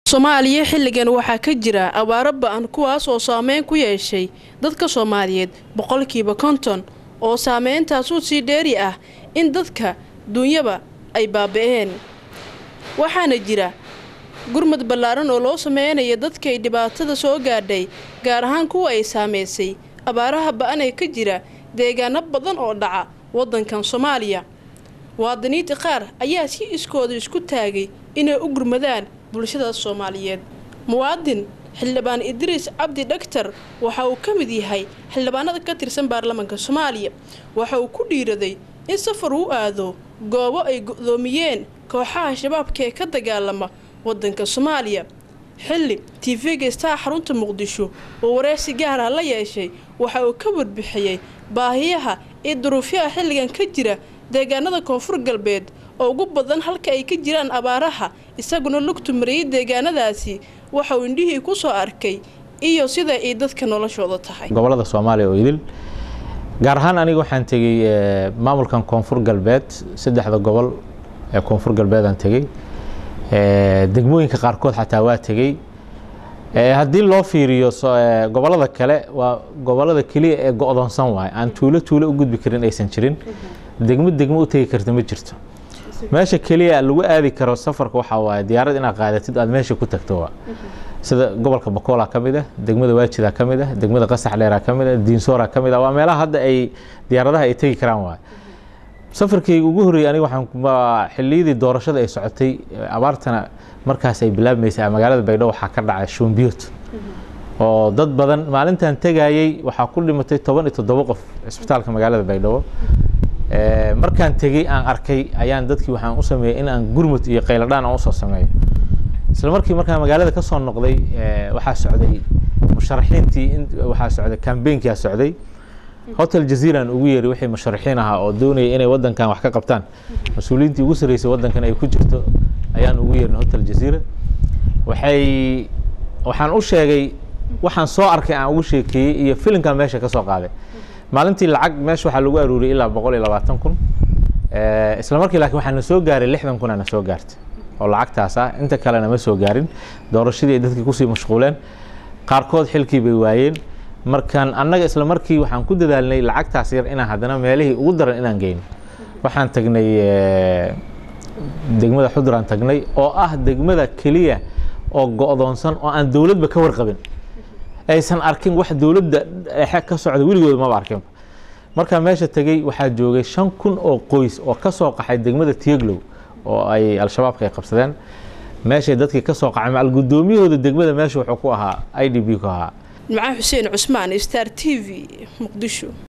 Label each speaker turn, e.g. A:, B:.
A: soomaaliya xilligan waxaa ka jira abaaro ba-an kuwaas oo saameyn ku yeeshay dadka soomaaliyeed boqolkiiba konton oo saameyntaasuu sii dheeri ah in dadka duunyaba ay baaba-een waxaana jira gurmad ballaaran oo loo sameynaya dadkay dhibaatada soo gaadhay gaar ahaan kuwa ay saameysay abaaraha ba-an ee ka jira deegaano badan oo dhaca waddankan soomaaliya muwaadiniinta qaar ayaa si iskooda isku taagay inay u gurmadaan bulshada soomaaliyeed muwaadin xildhibaan idriis cabdi dhagtar waxa uu ka mid yahay xildhibaanada ka tirsan baarlamaanka soomaaliya waxa uu ku dhiiraday in safar uu aado goobo ay go-doomiyeen kooxaha shabaabka ee ka dagaalama waddanka soomaaliya xilli tv-ga star xarunta muqdisho oo wareysi gaar ah la yeeshay waxa uu ka warbixiyey baahiyaha iyo duruufyaha xilligan ka jira deegaanada koonfur galbeed oo ugu badan halka ay ka jiraan abaaraha isaguna lugtu mariyay deegaanadaasi waxa uu indhihii ku soo arkay iyo sida ay dadka noloshooda tahay
B: gobolada soomaaliya oo idil gaar ahaan aniga waxaan tegey maamulkan koonfur galbeed saddexda gobol ee koonfur galbeedaan tegey degmooyinka qaarkood xataa waa tegey haddii loo fiiriyo gobolada kale waa gobolada keliya ee go-doonsan waay aan tuulo tuulo u gudbi karin aysan jirin degmo degmo u tegi karta ma jirto meesha keliya lagu aadi karo safarka waxaa waaye diyaarad inaad qaadatid aad meesha ku tagto waa sida gobolka bakoolaa ka mid ah degmada waajidaa ka mid ah degmada qasax dheeraa ka mid ah diinsooraa ka mid ah waa meelaha hadda ay diyaaradaha ay tegi karaan waay safarkayga ugu horreeyey aniga waxaan xilliyadii doorashada ay socotay abaartana markaas ay bilaabmaysay magaalada baydhabo waxaa ka dhacay shuumbiyood oo dad badan maalintan tegayey waxaa ku dhimatay toban iyo toddobo qof cisbitaalka magaalada baydhabo markaan tegey aan arkay ayaan dadkii waxaan u sameeyey in aan gurmud iyo qayladhaan aan usoo sameeyo isla markii markaan magaalada ka soo noqday waxaa socday musharaxiintii waxaa socday kambeynkia socday hotel jaziiraan ugu yeeray wixii musharaxiin ahaa oo doonaya inay wadankan wax ka qabtaan mas-uuliyiintii ugu sarreysay wadankan ay ku jirto ayaan ugu yeerin hotel jaziira waxay waxaan u sheegay waxaan soo arkay aan ugu sheekeeyey iyo filimkan meesha ka soo qaaday maalintii lacag meesha waxaa lagu aruuriyay ilaa boqol iyo labaatan kun isla markii laakiin waxaa na soo gaaray lixdan kun aa na soo gaartay oo lacagtaas ah inta kalena ma soo gaarin doorashadii ay dadkii kusii mashquuleen qaarkood xilkii bay waayeen markaan annaga isla markii waxaan ku dadaalnay lacagtaas yar inaan haddana meelihii ugu daran inaan geyno waxaan tagnay degmada xudraan tagnay oo ah degmada keliya oo go-doonsan oo aan dowladba ka warqabin aysan arkin wax dowladda dhexe ka socda weligooda maba arkinba markaa meesha tegey waxaa joogay shan kun oo qoys oo ka soo qaxay degmada tieglow oo ay al-shabaabka ay qabsadeen meeshay dadkii ka soo qaxay macal guddoomiyahooda degmada meesha wuxuu ku ahaa i d b ku ahaa
A: macaan xuseen cusmaan star t v muqdisho